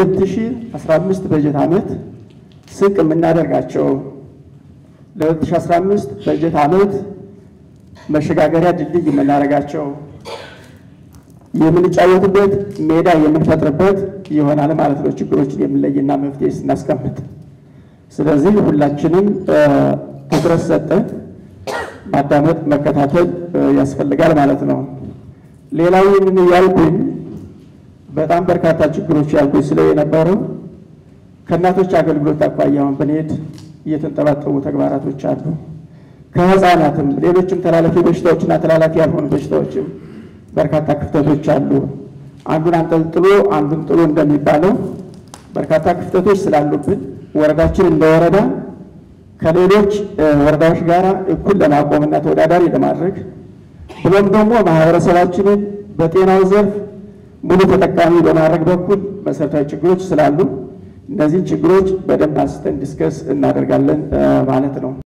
ለ2015 በጀት ዓመት ስንቅ የምናደርጋቸው ለ2015 በጀት ዓመት መሸጋገሪያ ድልድይ የምናደርጋቸው የምንጫወትበት ሜዳ የምንፈጥርበት ይሆናል ማለት ነው። ችግሮችን የምንለይና መፍትሄ ስናስቀምጥ፣ ስለዚህ ሁላችንም ትኩረት ሰጠን ማዳመጥ መከታተል ያስፈልጋል ማለት ነው። ሌላው ይህንን ያልኩኝ በጣም በርካታ ችግሮች ያልኩኝ ስለ የነበረው ከእናቶች አገልግሎት አኳያ አሁን ብንሄድ እየተንጠባጠቡ ተግባራቶች አሉ። ከህፃናትም ሌሎችም ተላላፊ በሽታዎችና ተላላፊ ያልሆኑ በሽታዎችም በርካታ ክፍተቶች አሉ። አንዱን አንጠልጥሎ አንዱን ጥሎ እንደሚባለው በርካታ ክፍተቶች ስላሉብን ወረዳችን እንደ ወረዳ ከሌሎች ወረዳዎች ጋር እኩል ለማቆምና ተወዳዳሪ ለማድረግ ብሎም ደግሞ ማህበረሰባችንን በጤናው ዘርፍ ሙሉ ተጠቃሚ በማድረግ በኩል መሰረታዊ ችግሮች ስላሉ እነዚህን ችግሮች በደንብ አንስተን ዲስከስ እናደርጋለን ማለት ነው።